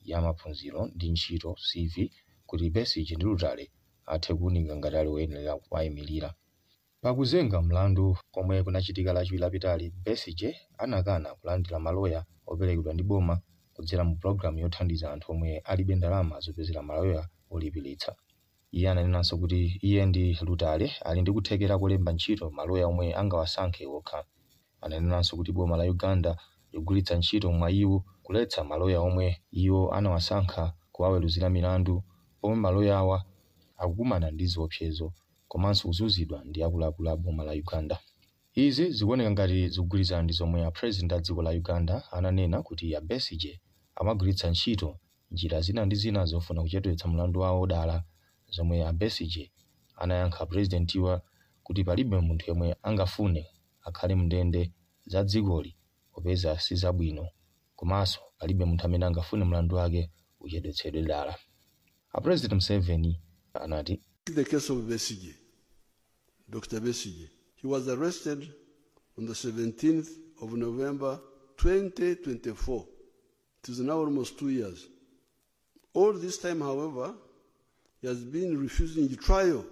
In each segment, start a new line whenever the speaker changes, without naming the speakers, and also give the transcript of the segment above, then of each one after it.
ya maphunziro ndi ntchito cv kuti besigye ndi lutale athe kuwunika ngati ali woyenera kuwayimirira pakuzenga mlandu komwe kunachitika lachiwiri lapitali besigye anakana kulandira maloya operekedwa ndi boma kudzera mu pulogalamu yothandiza anthu omwe alibe ndalama zopezera maloya olipiritsa iye ananenanso kuti iye ndi lutale ali ndi kuthekera kolemba ntchito maloya omwe angawasankhe okha ananenanso kuti boma la uganda ligulitsa ntchito mwa iwo kuletsa maloya omwe iwo anawasankha kuwaweruzira milandu pomwe maloya awa akukumana ndi ziopsezo komanso kuzunzidwa ndi akuluakulu a boma la uganda izi zikuoneka ngati zikugwirizana ndi zomwe apresident a dziko la uganda ananena kuti a besigye amagwiritsa ntchito njira zina ndi zina zofuna kuchedwetsa mlandu wawo dala zomwe a besigye anayankha purezidentiwa kuti palibe munthu yemwe angafune akhale mndende za dzikoli popeza si zabwino komanso palibe munthu amene angafune mlandu wake uchedwetsedwe dala apresident museveni anati
The case of Besige, Dr. Besige. He was arrested on the 17th of November 2024. It is now almost two years. All this time, however, he has been refusing trial,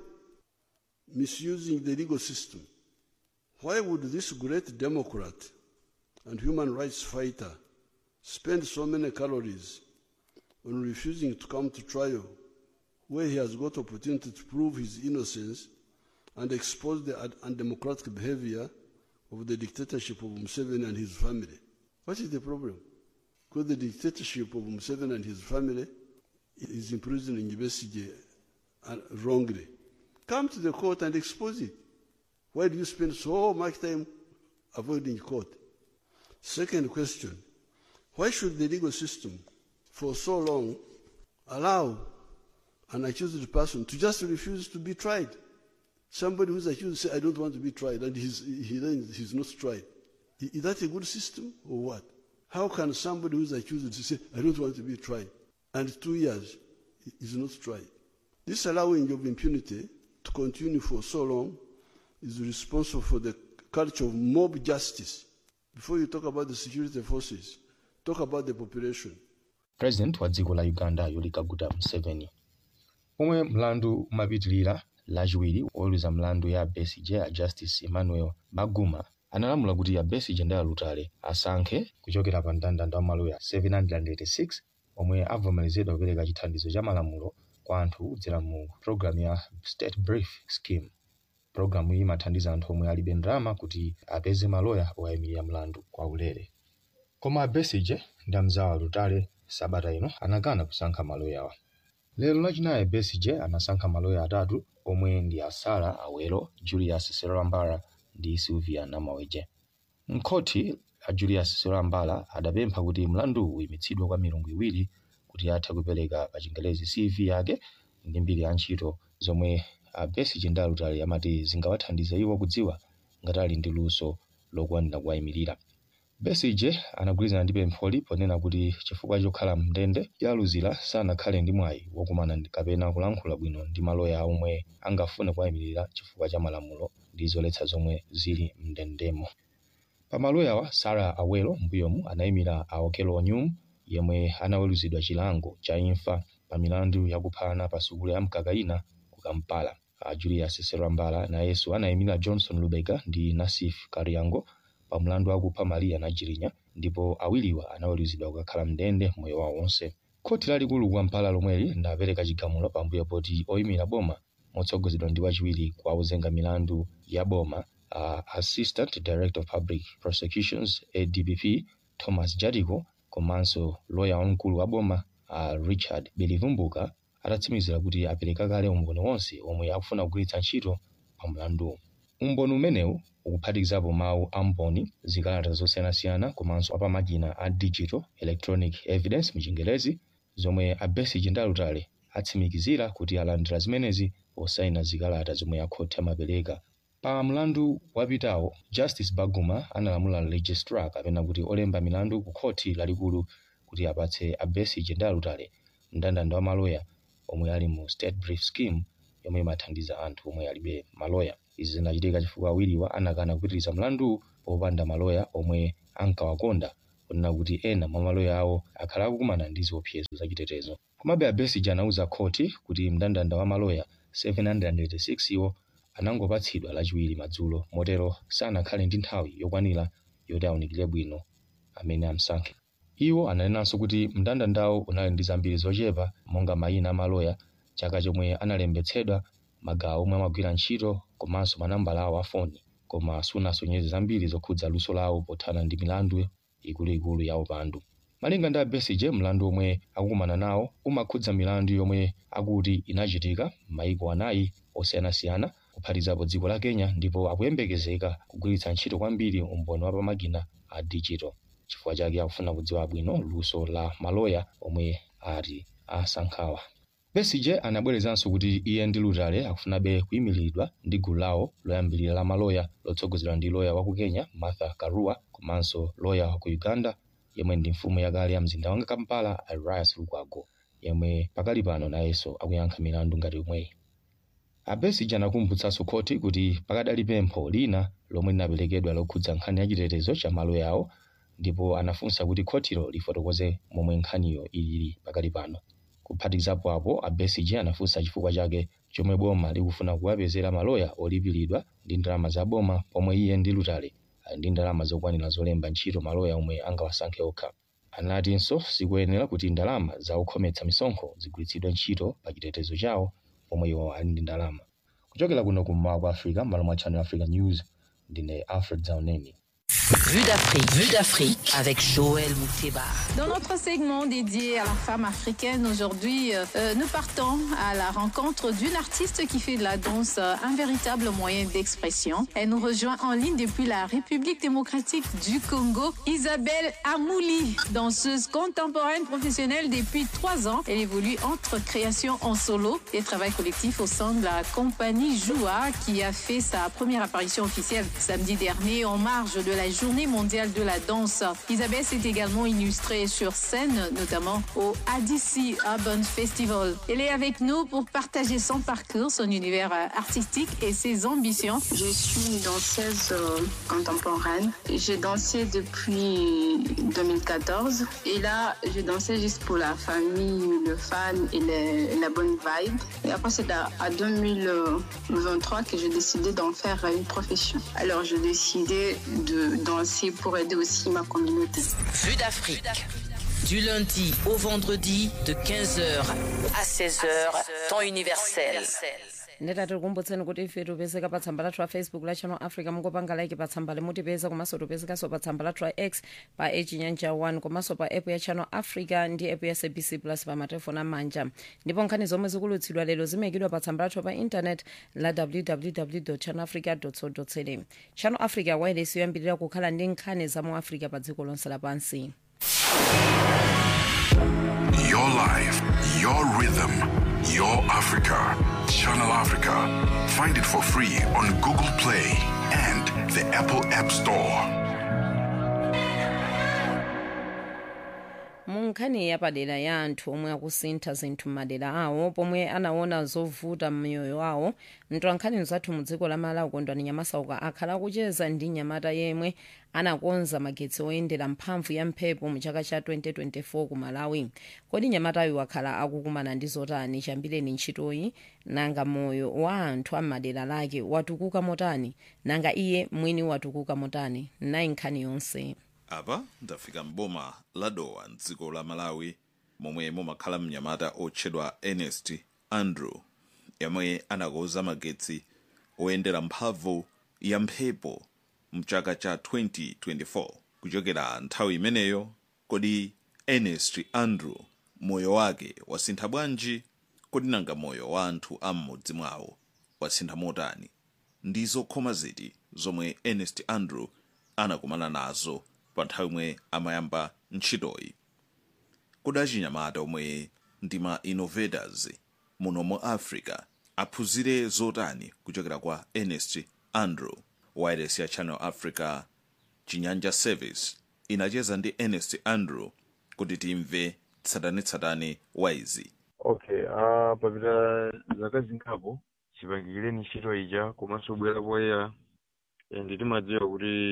misusing the legal system. Why would this great Democrat and human rights fighter spend so many calories on refusing to come to trial where he has got opportunity to prove his innocence and expose the un- undemocratic behavior of the dictatorship of Museveni and his family. What is the problem? Because the dictatorship of Museveni and his family is imprisoning Besigye uh, wrongly. Come to the court and expose it. Why do you spend so much time avoiding court? Second question, why should the legal system for so long allow an accused person to just refuse to be tried? Somebody who's accused say, I don't want to be tried, and he's, he then he's not tried. I- Is that a good system or what? How can somebody who's accused to say, I don't want to be tried, and two years is not tried? This allowing of impunity to continue for so long is responsible for the culture of mob justice. Before you talk about the security forces, talk about the population.
president wa dziko la uganda yoweri kaguta museveni omwe mlandu umapitirira lachiwiri woweruza mlandu ya besigye a justice emmanuel baguma analamula kuti a besigye ndi alutale asankhe kuchokera pa mndandanda wa maloya 786 omwe avomerezedwa kupereka chithandizo cha malamulo kwa anthu kudzera mu programu ya state brief scheme programu iyi imathandiza anthu omwe alibe ndalama kuti apeze maloya owayimirira mlandu kwa ulere koma a besigye ndi amzawo alutale sabata ino anakana kusankha maloyawa lero lachinayi besigye anasankha maloya atatu omwe ndi asara awelo julius serambala ndi sylvia namaweje mkhoti a julius serambala adapempha kuti mlandu uyimitsidwe kwa milungu iwiri kuti athe kupereka pa chingelezi cv yake ndi mbiri ya ntchito zomwe a besigye ndi alutali amati zingawathandize iwo kudziwa ngati ali ndi luso lokwanira kuwayimirira besigye anagwirizana ndi pempholi ponena kuti chifukwa chokhala mndende yaluzira sanakhale ndi mwayi wokumana ndi- kapena kulankhula bwino ndi maloya omwe angafune kuwayimirira chifukwa cha malamulo ndi zoletsa zomwe zili mndendemo pa maloyawa sara awelo mbuyomu anayimira a okello onyum yemwe anaweruzidwa chilango cha imfa pa milandu yakuphana pa sukulu ya mkakaina ku kampala a julius serambala nayenso anayimira johnson lubega ndi nasif kariango pa mlandu wakupha maria najirinya ndipo awiriwa anaweruzidwa kukakhala mndende moyo wawo wonse khoti lalikulu ku kampala lomweli ndapereka chigamulo pambuyo poti oyimira boma motsogozedwa ndi wachiwiri kwa ozenga milandu ya boma uh, assistant director of public prosecutions adpp thomas jadiko komanso loya wamkulu wa boma uh, richard belivumbuka atatsimikizira kuti apereka kale umboni wonse omwe akufuna kugwiritsa ntchito pa mlanduwu umboni umenewu ukuphatikizapo mawu a mboni zikalata zosiyanasiyana komanso apamakina a digital electronic evidence muchingelezi zomwe a besigye ndi alutale atsimikizira kuti alandira zimenezi posayina zikalata zomwe akhoti amapereka pa mlandu wapitawo justice baguma analamula registrar kapena kuti olemba milandu ku khoti lalikulu kuti apatse a besigye ndi alutale mndandanda wa maloya omwe ali mu state brief scheme yomwe imathandiza anthu omwe alibe maloya izi zinachitika chifukwa awiriwa anakana kupitiriza mlandu popanda maloya omwe ankawakonda kunena kuti ena mwa maloya awo akhala akukumana ndi ziopsezo zachitetezo komabe a besigye anauza khoti kuti mndandanda wa maloya 786 iwo anangopatsidwa lachiwiri madzulo motero sanakhale ndi nthawi yokwanira yoti awunikire bwino amene amsankhe iwo ananenanso kuti mndandandawo unali ndi zambiri zochepa monga mayina amaloya chaka chomwe analembetsedwa magawo omwe amagwira ntchito komanso manambala awo a foni koma sunasonyeze zambiri zokhudza luso lawo pothana ndi milandu ikuluikulu ya upandu malinga ndi a besigye mlandu omwe akukumana nawo umakhudza milandu yomwe akuti inachitika m'mayiko anayi osiyanasiyana kuphatikizapo dziko la kenya ndipo akuyembekezeka kugwiritsa ntchito kwambiri umboni wa pamakina a digital chifukwa chake akufuna kudziwa bwino luso la maloya omwe ati asankhawa besigye anabwerezanso kuti iye ndi lutale akufunabe kuyimiridwa ndi gulu lawo loyambirira la maloya lotsogozedwa ndi loya wa ku kenya martha karua komanso loya wa ku uganda yemwe ndi mfumu yakale ya mzinda wa kampala arias lukwago yemwe pakali pano nayenso akuyankha milandu ngati yomweyi abesigye anakumbutsanso khoti kuti pakadali pempho lina lomwe linaperekedwa lokhudza nkhani yachitetezo cha maloya awo ndipo anafunsa kuti khotilo lifotokoze momwe nkhaniyo ilili pakali pano kuphatikizapo apo a besigye anafunsa chifukwa chake chomwe boma likufuna kuwapezera maloya olipiridwa ndi ndalama za boma pomwe iye ndi lutale ali ndi ndalama zokwanira zolemba ntchito maloya omwe angawasankhe okha anatinso sikuyenera kuti ndalama za okhometsa misonkho zigwiritsidwe ntchito pa chitetezo chawo pomwe iwo ali ndi ndalama kuchokera kuno kummawa kwa africa m'malo mwa channel africa news ndine alfred zauneni
Vue d'Afrique. Vue d'Afrique avec Joël Mouteba.
Dans notre segment dédié à la femme africaine, aujourd'hui, euh, nous partons à la rencontre d'une artiste qui fait de la danse euh, un véritable moyen d'expression. Elle nous rejoint en ligne depuis la République démocratique du Congo, Isabelle Amouli, danseuse contemporaine professionnelle depuis trois ans. Elle évolue entre création en solo et travail collectif au sein de la compagnie Joua, qui a fait sa première apparition officielle samedi dernier en marge de la Journée mondiale de la danse. Isabelle s'est également illustrée sur scène, notamment au ADC Urban Festival. Elle est avec nous pour partager son parcours, son univers euh, artistique et ses ambitions.
Je suis une danseuse euh, contemporaine. J'ai dansé depuis 2014 et là, je dansais juste pour la famille, le fan et le- la bonne vibe. Et après, c'est à, à 2023 que j'ai décidé d'en faire une profession. Alors, j'ai décidé de danser pour aider aussi ma communauté.
Vue d'Afrique. Du lundi au vendredi de 15h à 16h, temps universel.
ndetati tikumbutseni kuti ife tipezeka pa tsamba lathu la facebook la channel africa mungopanga like pa tsamba limutipeza komanso tipezekanso pa tsamba lathu la x pa echinyanja 1 komanso pa app ya channel africa ndi app ya sabc plus pa matelefoni amanja ndipo nkhani zomwe zikulutsidwa lero zimayikidwa pa tsamba lathu pa intanet la www channel africa co za channel africa wireless yoyambirira kukhala ndi nkhani za mu africa pa dziko lonse lapansi
Your life, your rhythm, your Africa. Channel Africa. Find it for free on Google Play and the Apple App Store.
mu nkhani yapadera ya anthu omwe akusintha zinthu m'madera awo pomwe anaona zovuta m'miyoyo awo mtolankhani mzathu mu dziko la malawi kondwani nyamasauka akhala akucheza ndi nyamata yemwe anakonza magetsi oyendera mphamvu ya mphepo mu chaka cha 2024 ku malawi kodi nyamatayo wakhala akukumana ndi zotani chambireni ntchitoyi nanga moyo wa anthu am'madera lake watukuka motani nanga iye mwini watukuka motani nayi nkhani yonse
apa ndafika mboma la dowa mdziko la malawi momwe mumakhala mnyamata otchedwa ernest andrew yemwe anakonza magetsi oyendera mphamvu ya mphepo mchaka cha 2024 kuchokera nthawi imeneyo kodi ernest andrew moyo wake wasintha bwanji kodi nanga moyo wa anthu a m'mudzi mwawo wasintha motani ndi zokhoma ziti zomwe ernest andrew anakumana nazo pa nthawi imwe amayamba ntchitoyi kodi achinyamata omwe ndi ma innovators muno mu africa aphunzire zotani kuchokera kwa ernest andrew wireless ya channel africa chinyanja service inacheza ndi ernest andrew kuti timve tsatanetsatane wa izi
okay uh, papita zaka zingapo chipangikireni ntchito ija komanso bwera poyera and timadziwa kuti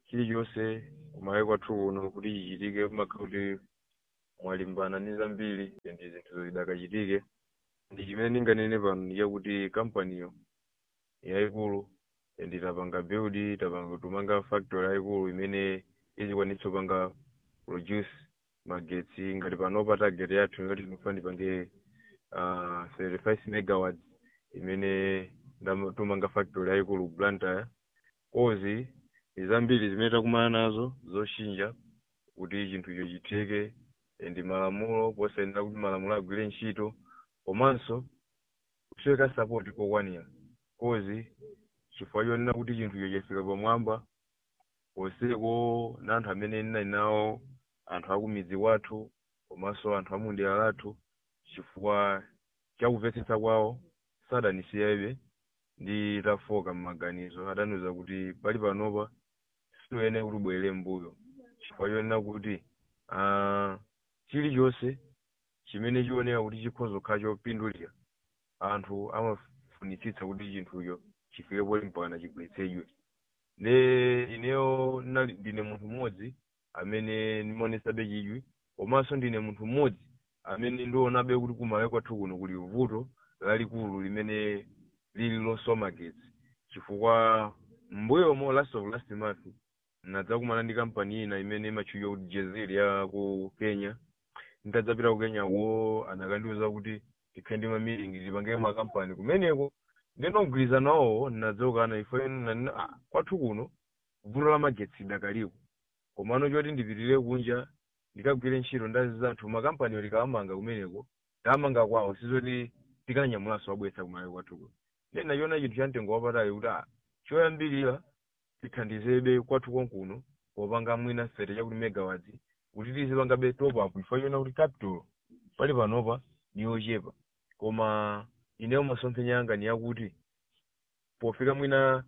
chilichonse kumalawi kwathu kuno kuti chichitike kumakhala kuti mwalimbana ndi zambiri ndi zinthu zidakachitike ndi chimene ndinganene pano ndi chakuti kampaniyo yayikulu ndi tapanga build tapanga tumanga factory yayikulu imene izikwanitsa kupanga produce magetsi ngati panopa target yathu ngati tinofuna tipange uh, 35 megawatts imene ndam- tumanga factory yayikulu blantyre kozi ndi zambiri zimene takumana nazo zoshinja kuti chinthucho chitheke ndi malamulo posayenera kuti malamulo agwire ntchito komanso kusweka support kokwanira kozi chifukwa chonena kuti chinthucho chafika pamwamba poseko na anthu amene ndinali nawo anthu akumidzi wathu komanso anthu amundera lathu chifukwa chakumvetsetsa kwawo sadanisiyabe ndi tafoka m'maganizo adaniuza kuti pali panopa siyoyenera kuti ubwerere mbuyo chifukwa chonena kuti ah, chilichonse chimene chioneka kuti chikhoza kukhala chopindulira anthu amafunitsitsa kuti chinthucho chifike poti mpakana chigwiritsedwe ne ineyo nali ndine munthu mmodzi amene ndimaonesabe chidwi komanso ndine munthu mmodzi amene ndionabe kuti kumalawi kwathu kuno kuli vuto lalikulu limene lili losowa magetsi chifukwa mbuyomo last of last month nadzakumana ndi kampani ina imene imatchulidwa kuti jezil ya ku kenya nditadzapita ku kenya wo anakandiuza kuti tikhale ndi mamilingi tipange makampani kumeneko ndinogwirizana nawo nadzokana ifo nanena ah, kwathu kuno vuto la magetsi dakaliko komano choti ndipitirire kunja ndikagwire ntchito ndazi zanthu makampaniwo tikawamanga kumeneko tamanga kwawo sizoti tikanyamulanso wabweretsa kumalawi kwathu kuno ndena chiona chinthu cha mtengo wapatali kuti ah, choyambirira tithandizebe kwathu konkuno popanga mwina fete chakuti megawatts kuti tizipangabe top up ifo chiona kuti capital pali panopa ni yochepa koma ineyo masomphenya yanga ni yakuti pofika mwina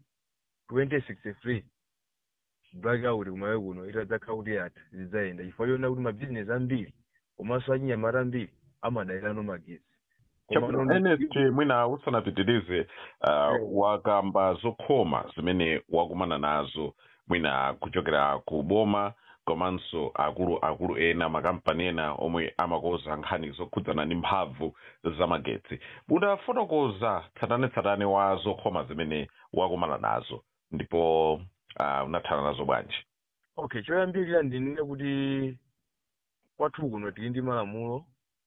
2063 blackout kumalawi kuno itadzakhala kuti yatha zidzayenda chifukwa chona kuti mabizinesi ambiri komanso achinyamata ambiri amadalirano magetsi
Chakuno nst mwina usanapitirize uh, wakamba zokhoma zimene wakumana nazo mwina kuchokera ku boma komanso akulu akulu ena makampani ena omwe amakoza nkhani zokhudzana ndi mphamvu za magetsi udafotokoza tsatanetsatane wa zokhoma zimene wakumana nazo ndipo uh, unathana nazo bwanji
okay choyambirira ndinene kuti kwathu kuno tili ndi malamulo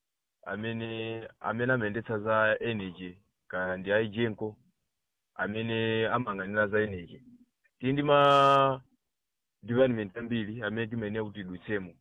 amene amene amayendetsa za energy kaya ndi aijenko amene amayang'anira za energy tili ndi ma department ambiri amene timayenera kuti tidutsemo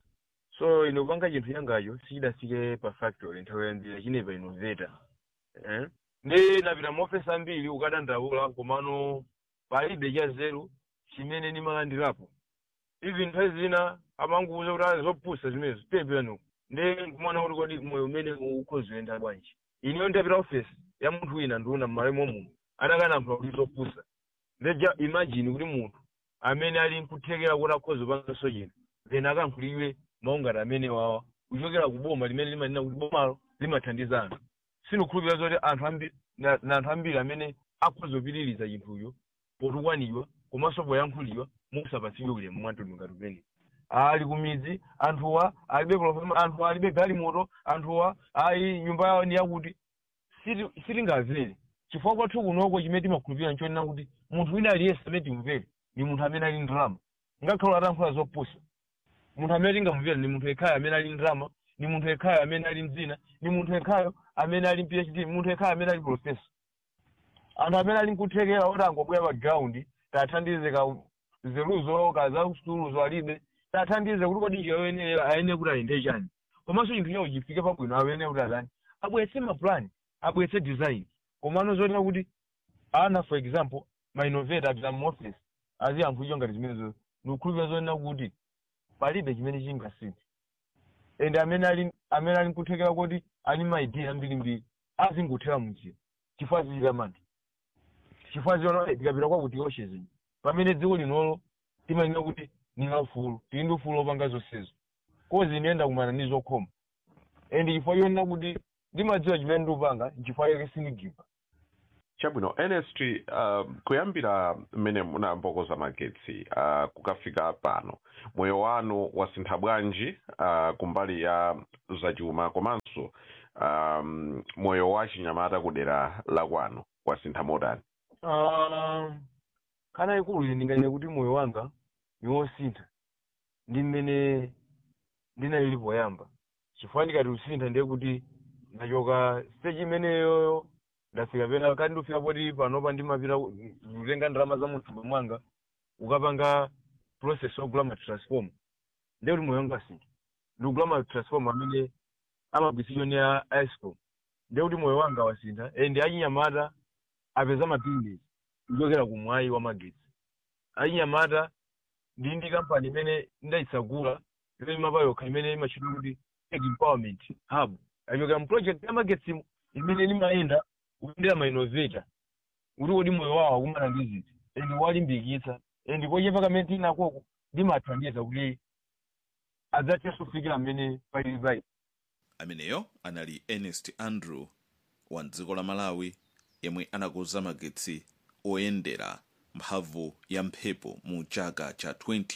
so ine kupanga chinthu changacho sichidafike pa factory nthawi yambiri chinepa innovator eh? ndi napita maofesi ambiri ukadandaula komano palibe cha zero chimene ndimalandirapo even nthawi zina amanguuza kuti ali zopusa zimenezo tepeno ndi kumana kuti kodi moyo umene ukhoziwenda bwanji ineyo ndapita ofesi ya munthu wina ndiuna m'malawi momuno adakanamphula kuti zopusa ndeja imagine kuti munthu amene ali nkuthekera kuti akhoza upanganso chinthu then akankhulidwe maungati amene wawa kuchokera ku boma limene limanena kuti bomalo limathandiza anthu sindikukhulupirira zoti anthu ambiri na na anthu ambiri amene akhoza kupitiriza chinthucho potukwanidwa komanso poyankhulidwa musapatsidwe ulemu mwamtundu ngati umene ali kumidzi anthuwa alibe profesa anthuwa alibe galimoto anthuwa ayi nyumba yawo ndi yakuti siti- sitingamvere chifukwa kwathu kunoko chimene timakhulupirira nchonena kuti munthu wina aliyense amene timvere ni munthu amene ali ndalama ngakhale atankhula zopusa munthu amene tingamvera ni munthu yekhayo amene ali ndalama ni munthu yekhayo amene ali mdzina ni munthu yekhayo amene ali phd ni munthu yekhayo amene ali profesa anthu amene ali nkuthekera oti angobwera pa ground tathandize ka zeruzo ka za sukuluzo alibe tathandize kuti kodi njira yoyenera ayenera kuti ayende chani komanso chinthu chawo chifike pabwino ayenera kuti atani abweretse mapulani abweretse design komano zoonera kuti ana for example ma innovator apita mu office aziyankhulidwa ngati zimenezo nikukhulupirira zoonera kuti palibe chimene chingasinthe and amene ali amene ali nkuthekera kuti ali ma idea ambirimbiri azingothera munjira chifukwa zichita mantha chifukwa ziona tikapita kwakuti oshe zino pamene dziko linolo timanena kuti ni laufulu tili ndi ufulu opanga zonsezo kozi ndiyenda kumana ndi zokhoma and chifukwa chonena kuti ndimadziwa chimene ndikupanga chifukwa chake sindigiva
chabwino ernest uh, kuyambira mmene munambokoza magetsi uh, kukafika pano moyo wanu wasintha bwanji uh, kumbali ya zachuma komanso um, moyo wa chinyamata kudera la kwanu wasintha motani
Ah, kana ikulu ine ndinganene kuti moyo wanga ni wosintha ndi mmene ndinalili poyamba chifukwa ndikati usintha ndiye kuti ndachoka stage imeneyoyo ndafika pena kati ndifika poti panopa ndimapita ku- kutenga ndalama za mthumba mwanga ukapanga process yogula matransform ndiye kuti moyo wanga asintha ndikugula matransform amene amagwiritsidwa ndi a iscom ndiye kuti moyo wanga wasintha and achinyamata apeza mapindulo kuchokera ku mwayi wa magetsi achinyamata ndi ndi kampani imene ndayitsagula imene imapa yokha imene imachitwa kuti tech empowerment hub achokera mu project ya magetsi imene limayenda kuyendera ma innovator kuti kodi moyo wawo akumana ndi ziti and walimbikitsa and pochepa kamene tinakoko ndimathandiza kuti adzathenso kufikira mmene palili payi
ameneyo anali ernest andrew wa dziko la malawi yemwe anakonza magetsi oyendera mphamvu ya mphepo mu chaka cha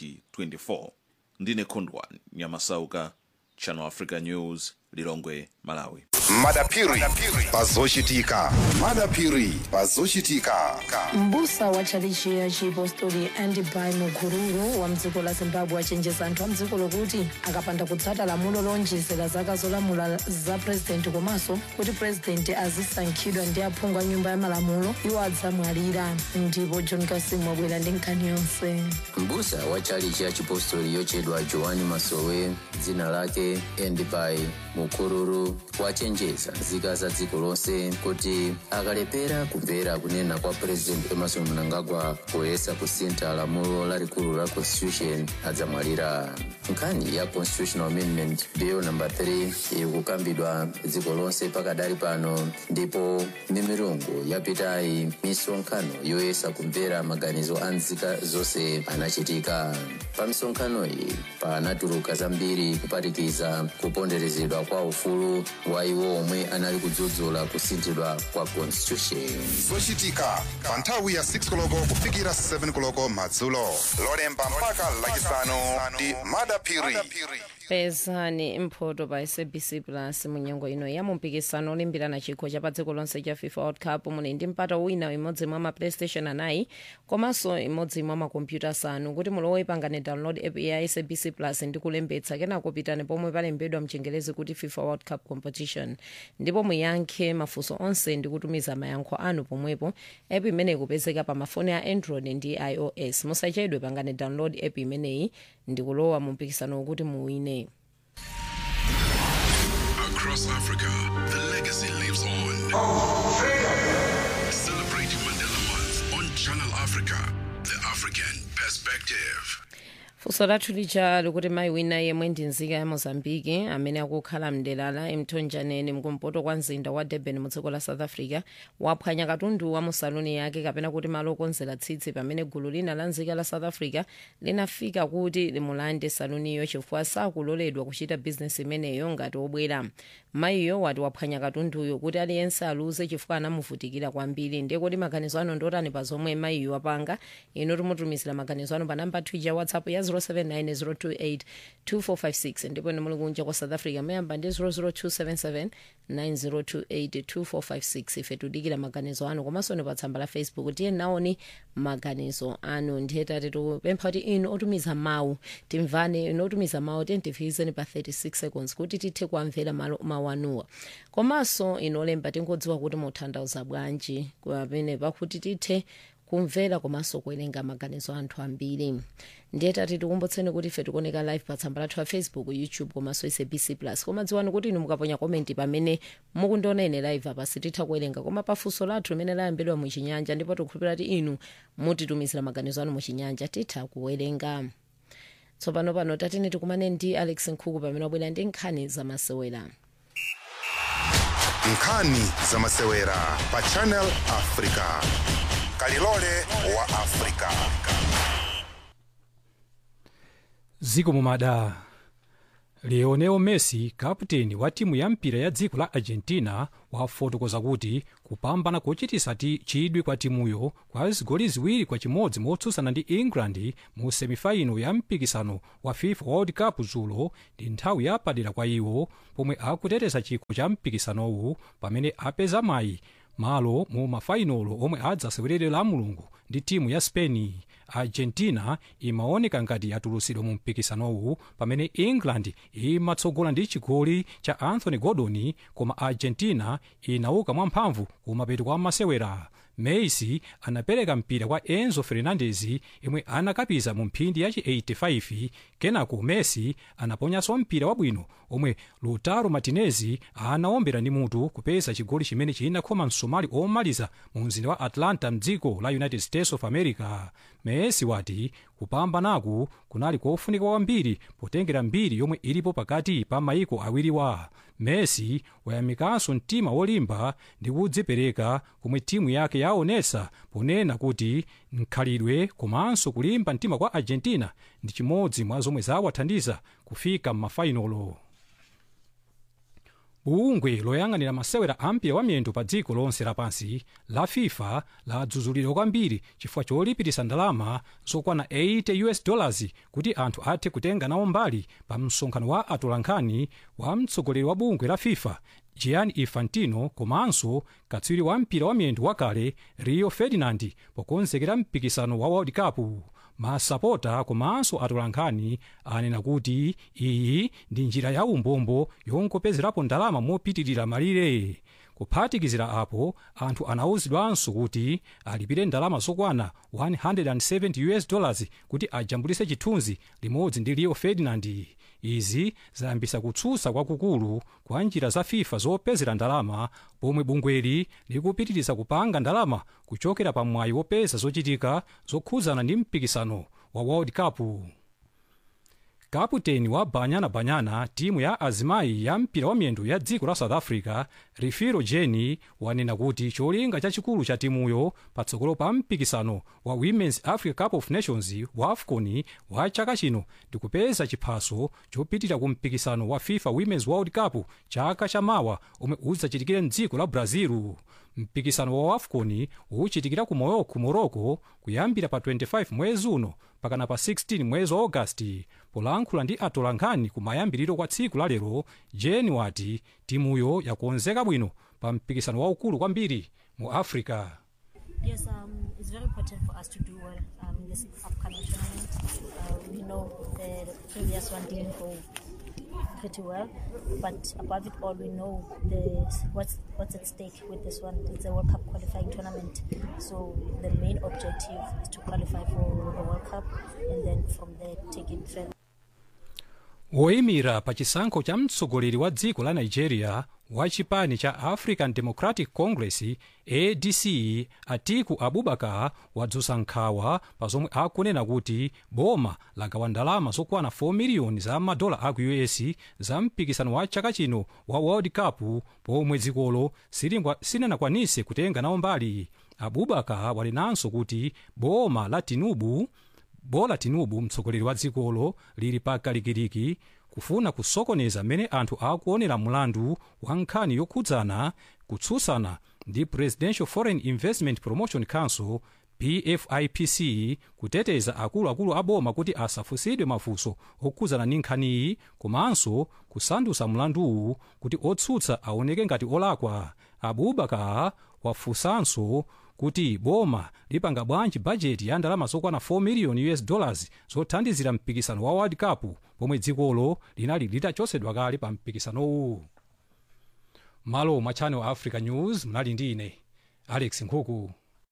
2024 ndine khondwa nyamasauka channel africa news lilongwe malawi
madapiri pazochitika madapiri pazochitika
mbusa wa tchalichi ya chipostori andibai mukururu wa mdziko la zimbabwe achenjeza anthu a mdziko lokuti akapanda kutsata lamulo lonjezera zaka zolamula za purezidenti komanso kuti purezidenti azisankhidwa ndi aphungu a nyumba ya malamulo iwo adzamwalira ndipo john kasimu wabwera ndi nkhani yonse
mbusa wa tchalichi ya chipostori yochedwa joani masowe dzina lake endibai mukururu wachenjeza nzika za dziko lonse kuti akalepera kumvera kunena kwa purezidenti emerson mnangagwa poyesa kusintha lamulo lalikulu la constitution adzamwalira nkhani ya constitutional amendment bill number 3 ikukambidwa dziko lonse pakadali pano ndipo mimirungu yapitayi misonkhano yoyesa kumvera maganizo a nzika zonse anachitika pa misonkhano iyi panatuluka zambiri kuphatikiza kuponderezedwa kwa ufulu wa iwo omwe anali kudzudzula kusinthidwa kwa constitution
zochitika pa nthawi ya 6 koloko kufikira 7 koloko madzulo lolemba mpaka lachisanu ndi madapiri
pezani mphoto pa sabc plus munyengo ino ya mumpikisano olimbirana chikho cha pa dziko lonse cha fifa world cup muli ndi mpata wina imodzi mwa ma playstation anayi komanso imodzi mwa makompyuta asanu kuti mulowe pangane download app ya sabc plus ndi kulembetsa kenako pitani pomwe palembedwa mchingerezi kuti fifa world cup competition ndipo muyankhe mafunso onse ndi kutumiza mayankho anu pomwepo app imeneyi ikupezeka pa mafoni a android ndi ios musachedwe pangane download app imeneyi ndi kulowa mu mpikisano wokuti muwine
Across Africa, the legacy lives on. Celebrating Mandela Month on Channel Africa, the African perspective.
funso lathu lija likuti mayi wina yemwe ndi nzika ya mozambiki amene akukhala mdera la emtonjaneni mkumpoto kwa mzinda wa durban mu dziko la south africa waphwanya katundu wa mu saluni yake kapena kuti malo okonzera tsitsi pamene gulu lina la nzika la south africa linafika kuti limulande saluniyo chifukwa sakuloledwa kuchita bizinesi imeneyo ngati obwera mayiyo wati waphwanya katunduyo kuti aliyense aluze chifukwa anamuvutikira kwambiri ndiye kuti maganizo ano ndotani pa zomwe mayiyo apanga ino timutumizira maganizo ano pa namba twitter whatsapp ya 079 028 ndipo ine muli kunja kwa south africa mayamba ndi 00277 9028 2456 ife tudikira maganizo anu komanso ni pa tsamba la facebook tiye naoni maganizo anu ndiye tati tupempha kuti inu otumiza mawu timvane inu otumiza mawu tentifikizeni pa 36 seconds kuti tithe kuamvera malo- mawu anuwa komanso inu olemba tingodziwa kuti muthandauza bwanji pamene pakuti tithe kumvera komanso kuwerenga maganizo a anthu ambiri ndiye tati tikumbutseni kuti ife tikuoneka live pa tsamba lathu la facebook youtube komanso sabc plus koma dziwani kuti inu mukaponya komenti pamene mukundiona ine live apa sititha kuwerenga koma pafunso lathu limene layambidwa muchinyanja ndipo tikukhulupirira kuti inu mutitumizira maganizo anu muchinyanja titha kuwerenga tsopano pano tatini tikumane ndi alex nkhuku pamene wabwera ndi nkhani zamasewera
nkhani zamasewera pa channel africa kalilole wa africa
ziko mumada lionel messi kaputeni wa timu ya mpira ya dziko la argentina wafotokoza kuti kupambana kochitisa ti chidwi kwa timuyo kwa zigoli ziwiri kwa chimodzi motsutsana ndi england mu semifaino ya mpikisano wa fifa world cup dzulo ndi nthawi yapadera kwa iwo pomwe akuteteza chikho cha mpikisanowu pamene apeza mayi malo mu mafainolo omwe adzasewerere la mulungu ndi timu ya spain argentina imaoneka ngati yatulutsidwa mu mpikisanowu pamene england imatsogola ndi chigoli cha anthony gordon koma argentina inauka mwamphamvu kumapeto kwa masewera messi anapereka mpira kwa enzo fernandez imwe anakapiza mu mphindi yachi 85 kenako messi anaponyanso mpira wabwino omwe lautaro martinez anaombera ndi mutu kupeza chigoli chimene chinakhoma msomali omaliza mu mzinda wa atlanta mdziko la united states of america messi wati kupambanaku kunali kofunika kwambiri potengera mbiri yomwe ilipo pakati pa maiko awiriwa messi wayamikanso mtima wolimba ndi kudzipereka komwe timu yake yaonesa ponena kuti mkhalidwe komanso kulimba mtima kwa argentina ndi chimodzi mwa zomwe zawathandiza kufika m'mafainolo bungwe loyang'anira masewera ampira wa miyendo pa dziko lonse lapansi la fifa ladzudzulidwa kwambiri chifukwa cholipirisa ndalama zokwana 80 us dollars kuti anthu athe kutenga nawo mbali pa msonkhano wa atolankhani wa mtsogoleri wa bungwe la fifa gianni infantino komanso katswiri wa mpira wa miyendo wakale rio ferdinand pokonzekera mpikisano wa world cup masapota komanso atolankhani anena kuti iyi ndi njira ya umbombo yongopezerapo ndalama mopitirira malire kuphatikizira apo anthu anawuzidwanso kuti alipire ndalama zokwana 170 us dollars kuti ajambulise chithunzi limodzi ndi rio ferdinand izi zayambisa kutsutsa kwakukulu kwa njira za fifa zopezera ndalama pomwe bungweli likupitiriza kupanga ndalama kuchokera pa mwayi wopeza zochitika zokhudzana ndi mpikisano wa world cup kaputeni wa banyana banyana timu ya azimayi ya mpira wa miyendo ya dziko la south africa rifiro jeni wanena kuti cholinga chachikulu cha timuyo patsogolo pa mpikisano wa women's africa cup of nations wa afcon wa chaka chino ndi kupeza chiphaso chopitira ku mpikisano wa fifa women's world cup chaka chamawa omwe udzachitikire mdziko la brazil mpikisano wa afcon uchitikira ku morocco morocco kuyambira pa 25 mwezi uno pakana pa 16 mwezi wa agasti polankhula ndi atolankhani kumayambiriro kwa tsiku lalero jeni wati timuyo yakonzeka bwino pa mpikisano waukulu kwambiri mu africa
Yes, um, it's very important for us to do well um, in this upcoming tournament. Uh, we know the previous one didn't go pretty well, but above it all, we know the what's what's at stake with this one. It's a World Cup qualifying tournament, so the main objective is to qualify for the World Cup, and then from there take it further.
woyimira pa chisankho cha mtsogoleri wa dziko la nigeria wa chipani cha african democratic congress adc atiku abubakar wadzutsa nkhawa pa zomwe akunena kuti boma lagawa ndalama zokwana 4 miliyoni za madola aku us za mpikisano wa chaka chino wa world cup pomwe dzikolo silingwa- silinakwanise kutenga nawo mbali abubakar wanenanso kuti boma la tinubu bola tinubu mtsogoleri wa dzikolo lili pakalikiliki kufuna kusokoneza mmene anthu akuonera mlandu wa nkhani yokhudzana kutsutsana ndi presidential foreign investment promotion council pfipc kuteteza akuluakulu a boma kuti asafunsidwe mafunso okhudzana ndi nkhaniyi komanso kusandutsa mlanduwu kuti otsutsa aoneke ngati olakwa abubakar wafunsanso kuti boma lipanga bwanji bajeti ya ndalama zokwana 4 miliyoni us dollars zothandizira mpikisano wa world cup pomwe dzikolo linali litachotsedwa kale pa mpikisanowu malo mwa channel africa news mnali ndi ine alex nkhuku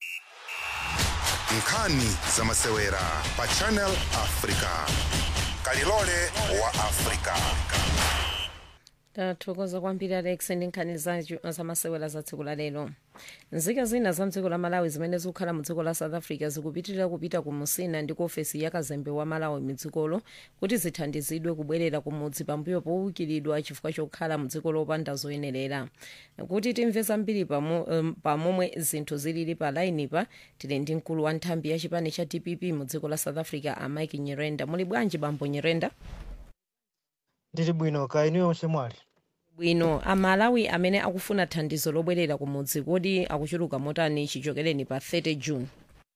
nkhani za masewera pa channel africa kalilole wa africa
tathokoza kwambiri alex ndi nkhani zachu- zamasewera za tsiku la lero nzika zina za mdziko la malawi zimene zikukhala mu dziko la south africa zikupitirira kupita ku musina ndi ku ofesi ya kazembe wa malawi mdzikolo kuti zithandizidwe kubwerera ku mudzi pambuyo powukiridwa chifukwa chokhala mu dziko lopanda zoyenerera kuti timve zambiri pamo- em, pamomwe zinthu zilili pa lainipa tili ndi mkulu wa nthambi ya chipani cha dpp mu dziko la south africa a mike nyirenda muli bwanji bambo nyirenda
ndili bwino ka inuyo onse mwali
bwino amalawi amene akufuna thandizo lobwerera kumudzi kodi akuchuluka motani chichokereni pa 30 june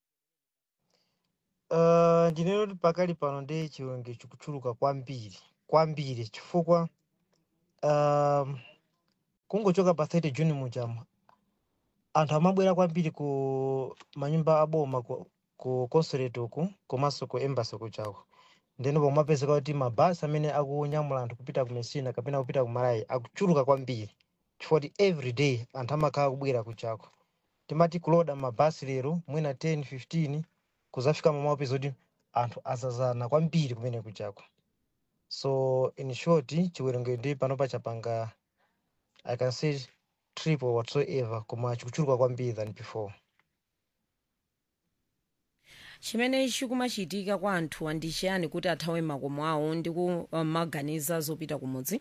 uh, ndinene kuti pakali pano ndi chiwerengero chikuchuluka kwambiri kwambiri chifukwa um, kungochoka pa 30 june muchama anthu amabwera kwambiri ku manyumba aboma ku, ku consulate uku komanso ku embassy kuchako ndeno pomapezeka kuti mabasi amene akunyamula anthu kupita ku messina kapena kupita ku malawi akuchuluka kwambiri chifukwa kuti every day anthu amakhala kubwera kuchako timati kuloda mabasi lero mwina 10 15 kuzafika mamapeza kuti anthu azazana kwambiri kumene kuchako so in short chiwerengero ndi panopa chapanga i can say triple whatsoever koma chikuchuluka kwambiri than before
chimene chikumachitika kwa anthu ndi chiyani kuti athawe makomo awo ndi kumaganiza zopita kumudzi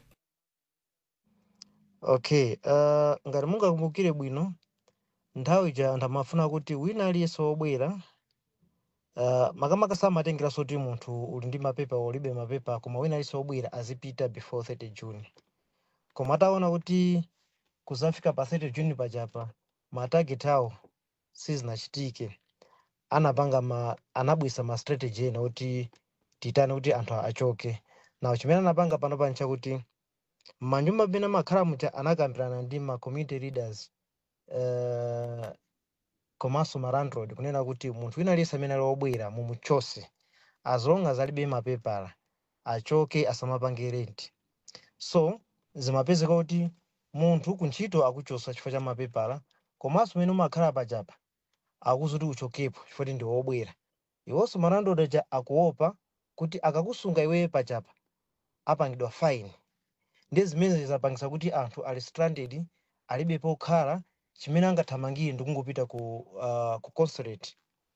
okay uh, ngati mungakumbukire bwino nthawi ija anthu amafuna kuti wina aliyense wobwera uh, makamaka samatengeranso kuti munthu uli ndi mapepa ulibe mapepa koma wina aliyense wobwera azipita before 30 june koma ataona kuti kuzafika pa 30 june pachapa matageti awo sizinachitike anapanga ma anabwisa ma strategy ena kuti titane kuti anthu achoke nawo chimene anapanga pano pani chakuti manyumba amene amakhala mucha anakambirana ndi ma community leaders uh, komanso ma landlord kunena kuti munthu wina aliyense amene ali wobwera mumuchose as long as alibe mapepala achoke asamapange rent so zimapezeka kuti munthu kuntchito akuchosa chifukwa cha mapepala komanso umene umakhala pachapa akuzuti uchokepo chifukwa ndi wobwera iwonso malandlord aja akuopa kuti akakusunga iweyo pachapa apangidwa fine ndi zimene zizapangisa kuti anthu ali stranded alibe pokhala chimene angathamangire ndi kungopita ku, uh, ku consulate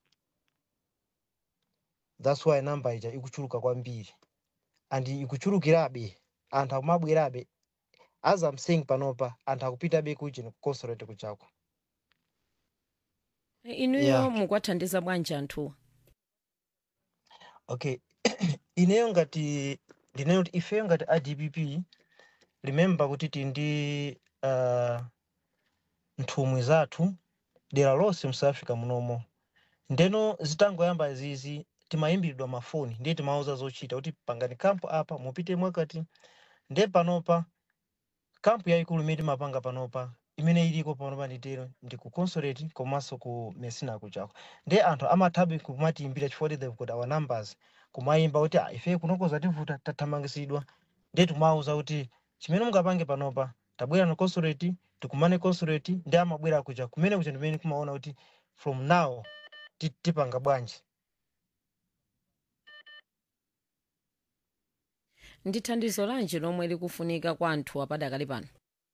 that's why namba ija ikuchuluka kwambiri and ikuchulukirabe anthu akumabwerabe as I'm saying panopa anthu akupitabe kuchini ku consulate kuchako
inuyo
Yeah.
mukwathandiza bwanji anthuwa
okay ineyo ngati ndineyo kuti ifeyo ngati adpp remember kuti tili ndi uh, nthumwi zathu dera lonse mu south africa munomo ndeno zitangoyamba izizi timayimbiridwa mafoni ndiye timauza zochita kuti pangani kampu apa mupite mwakati ndiye panopa kampu yayikulu imene timapanga panopa imene iliko panopa nditero ndi ku consulate komanso ku messina kuchako ndiye anthu amathabe kumatiyimbira chifukwa kuti they've got our numbers kumayimba kuti "Ah, ife kunokoza tivuta tathamangisidwa ndiye timawuza kuti chimene mungapange panopa tabwera no consulate tikumane consulate ndi amabwera kucha kumene kucha ndimene kumaona kuti from now ti- tipanga bwanji
ndi thandizo lanji lomwe likufunika kwa anthu apadakali pano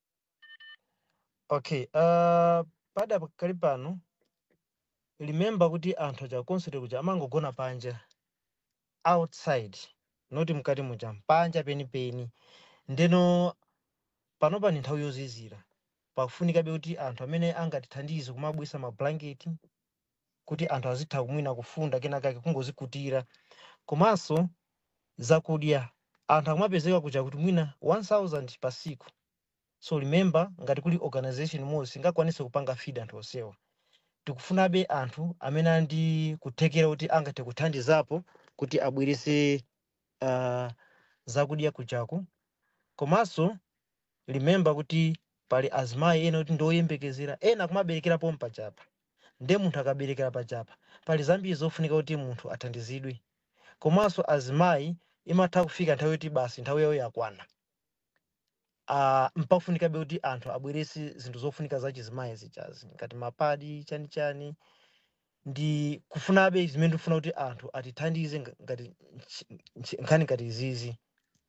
okay uh, pada pakali pano remember kuti anthu aja consulate kuja amangogona panja outside noti mkati muja panja penipeni ndeno panopa ni nthawi yozizira pakufunikabe kuti anthu amene angatithandize kumabwisa mablanketi kuti anthu azitha kumwina kufunda kenakake kungozikutira komanso zakudya anthu akumapezeka kuja kuti mwina 1000 pa siku so remember ngati kuli organization imodzi singakwanise kupanga feed anthu onsewa tikufunabe anthu amene ali ndi kuthekera kuti angathe kuthandizapo kuti abwerese uh, zakudya kuchako komanso remember kuti pali azimayi ena kuti ndoyembekezera ena akumaberekerapo mpachapa nde munthu akaberekera pachapa pali zambiri zofunika kuti munthu athandizidwe komanso azimayi imatha kufika nthawi yoti basi nthawi yawo yakwana uh, mpafunikabe kuti anthu abwerese zinthu zofunika za chizimayi zichazi ngati mapadi chani chani ndi kufunabe zimene tikufuna kuti anthu atithandize nga- ngati nchi- nchi- nkhani ngati izizi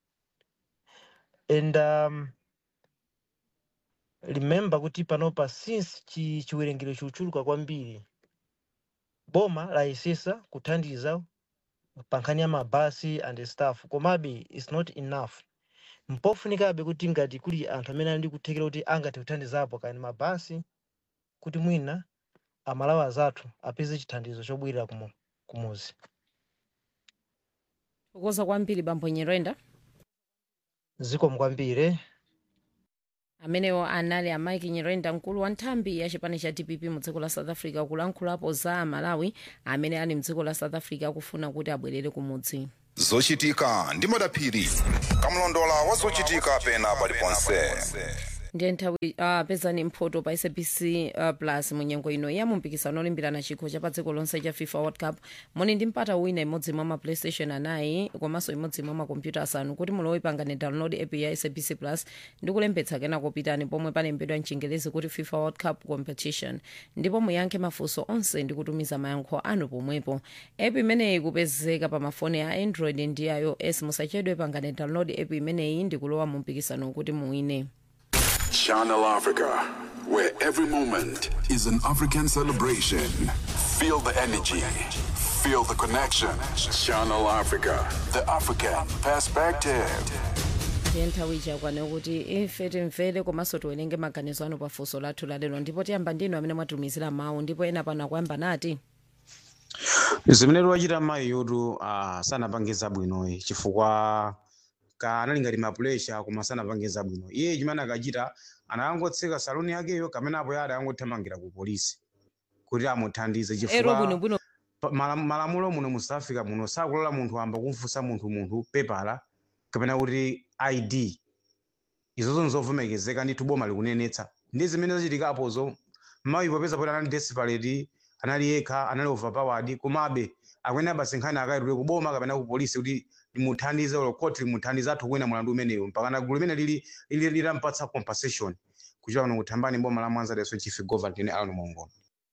and um, remember kuti panopa since chi, chiwerengero chikuchuluka kwambiri boma layesesa kuthandiza pa nkhani ya mabasi and stuff komabe its not enough mpofunikabe kuti ngati kuli anthu amene ali ndi kuthekera kuti angathe kuthandizapo kani mabasi kuti mwina amalawi azathu apeze chithandizo chobwerera kumu- kumuzi
kukoza kwambiri bambo nyerenda
zikomo kwambiri
amenewo anali a mike nyirenda mkulu wa nthambi ya chipani cha dpp mu dziko la south africa kulankhulapo za malawi amene ali mdziko la south africa akufuna kuti abwerere kumudzi
zochitika ndi madaphiri kamlondola wa zochitika pena paliponse
ndiye nthawi uh, pezani mphoto pa sabc uh, plus munyengo ino ya mumpikisano olimbirana chikho cha pa dziko lonse cha fifa world cup moni ndi mpata wina imodzi mwa ma playstation anayi komanso imodzi mwa makompyuta asanu kuti mulowe pangane download app ya sabc plus ndi kulembetsa kenako pitani pomwe palembedwa mchingelezi kuti fifa world cup competition ndipo muyankhe mafunso onse ndi kutumiza mayankho anu pomwepo app imeneyi kupezeka pa mafoni a android ndi ios musachedwe pangane download app imeneyi ndi kulowa mu mpikisano kuti muwine
Channel Africa, where every moment is an African celebration. Feel the energy, feel the connection. Channel Africa, the African perspective.
ndiye nthawi ichakwana kuti ife timvere komanso tiwerenge maganizo anu pa funso lathu lalero ndipo tiyamba ndinu amene mwatumizira mawu ndipo ena pano akuyamba nati
zimene tiwachita mayi yotu uh, sanapangiza bwinoyi chifukwa ka anali ngati mapuresha koma sanapangiza bwino iye chimene akachita anakangotseka saloni yakeyo kamene apo yada angothamangira ku polisi kuti amuthandize
ero
chifukwa
bwinobwino
pa- mala- malamulo muno mu south africa muno sakulola munthu amba kumfunsa munthu munthu pepala kapena kuti id izozo nzovomerezeka ndithu boma likunenetsa ndi zimene zachitikapozo mayi popeza poti anali desperate anali yekha anali overpowered komabe akwene abasenkhani akayitule kuboma kapena ku polisi kuti limuthandize olo koti limuthandize athu kuwina mulandu umeneyo mpakana gulu limene lili lili- litampatsa compensation kuchita kuno kuthambani boma la mwanza leso chief governor ine alan mongola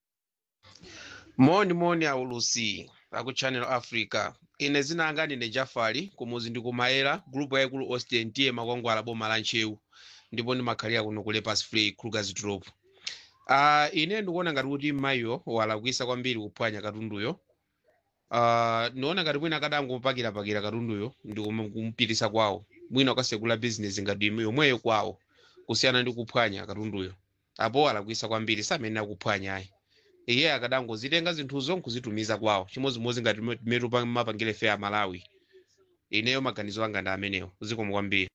moni moni aulusi aku channel africa ine zinanga ndine jafari kumuzi ndikumayera gulupu yayikulu austin tiye makwangwala boma la nchewu ndipo ndimakhalira kuno ku lepers free krugers drop uh, ine ndikuona ngati kuti mayiyo walakwisa kwambiri kuphwanya katunduyo uh, ndiona ngati mwina akadangomupakirapakira katunduyo ndi kum- kumpitisa kwawo mwina ukasekula bizinesi ngati yomweyo kwawo kusiyana ndi kuphwanya katunduyo apo alakwisa kwambiri samene akuphwanya ayi iye akadangozitenga zinthuzo nkuzitumiza kwawo chimodzimodzi ngati metu mapangire fe a malawi ineyo maganizo anga ndi amenewo zikomo kwambiri